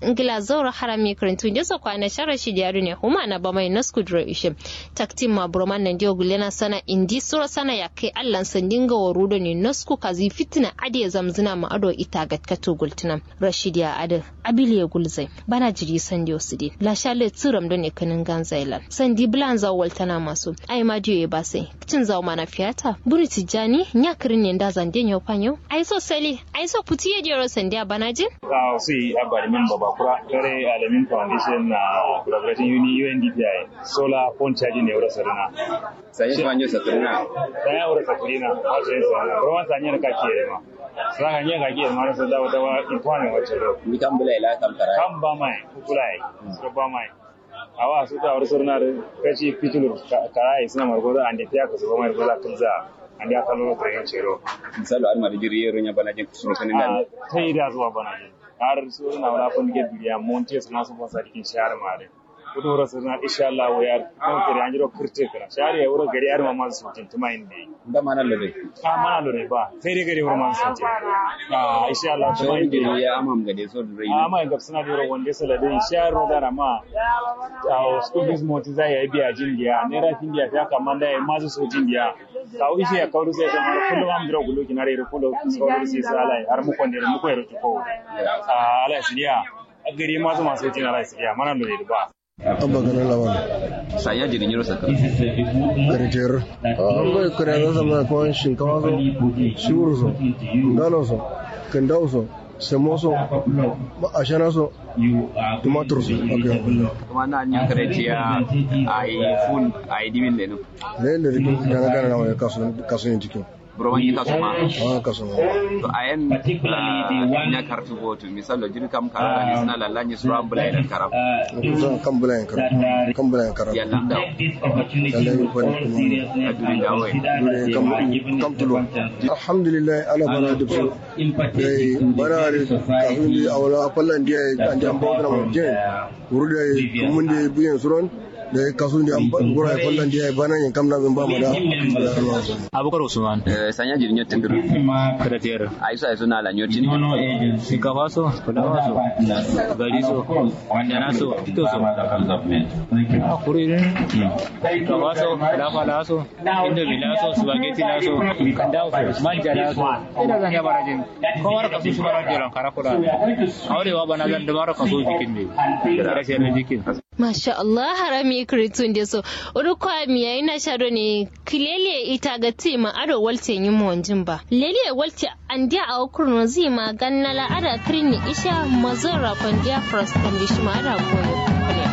ngila zaura harami karantu je so kwana shara shi diaru ne huma na ba mai nasku dro ishe taktim ma broman nan dio gulena sana indi sura sana ya kai allan sandinga warudo ne nasku kazi fitina ade zamzina ma ado ita gatkato gultina rashidiya ade abiliye gulzai bana jiri sandi osidi la shale tsiram do ne kanin ganzailan sandi blan za waltana masu ai ma dio ya basai cin zawo mana fiyata buri tijani nya kirin ne da zande nyo panyo ai so sali ai so putiye jero sandiya bana jin ka si abali min baba kura kare alamin foundation na collaborating uni UNDPI solar phone charging ne wura sarina sanye fanyo saturina saya wura saturina wace yin sarina ruwan sanye ka ke ma saka nye ka ke ma so da wata intwane wace ro mi kan bula ila kam kara kan ba mai kulai so ba mai awa su ta wura sarina kaci fitulur karai suna margoza ande tiya ka so ba mai goza tunza ande aka lolo to yin cero misalo ar ma da jiri yero nya bana jin kusuru kanin dan ta yi da zuwa bana jin har su na wala kun ge biya monte suna su ba sadikin shahar mare kudu wura su na insha Allah wa yar kan kire an jiro kirte kira shahar ya wura gari arma man su tin tuma inde da mana lode ka mana lore ba sai dai gari wura man su tin ah insha Allah tuma inde ya amam gade so da rai amma ga suna da wanda sala da shahar da na ma a school fees monte za ya biya jin dia ne ra tin dia ta kaman da ma su so jin dia ka wi shi ya kawo sai ta mara kullum am dira gulo kinare ro kulo so sai sala har mu konde mu ko ro ko a ala sidiya a gari masu masu jin ala sidiya mana da ne ba abba ganin laban sanya jiri yero satur karitir an bai kare da zama kwan shinkawa so shiwur so galo so kandau so samo so ashana so tumatur so okay kuma na nya kare tiya ai fun ai dimin lenu ne ne rikin gana gana na wani kasuwan cikin broman yi kasu ma a kasuwan to ayen nya kartu goto misalo jiri kam kara ni sina lalla ni sura bula ila karam kusan kan bulayen kara kan bulayen kara ya landa lalle yi kwani kuma aduri dawe dole kam kam tulo alhamdulillah ala bana da su dai bana da kafin da awala fallan da an da an bawo da mu je wuri da mun da biyan suron da kasu da an gura fallan da bana yin kam na bin ba mu da abubakar usman sanya jiri nyotin duru karater aiso aiso na la nyotin shinkafa so fulawa so gari so wandana so ito so a kuri ne shinkafa so fulawa la so indomi la so spaghetti la so kanda so manja la so ina zan yaba rajin kowar kasu shi mara jiran karakura aurewa bana zan da mara kaso jikin ne rashin jikin Masha Allah harami kiritun da so uru kwa miya ina shado ne kilele ita ga ti ma ado walte yin mu wanjin ba lele walte an dia a kurno zi ma ganna la ada kirini isha mazara kon dia frost kan shi ma ada goyo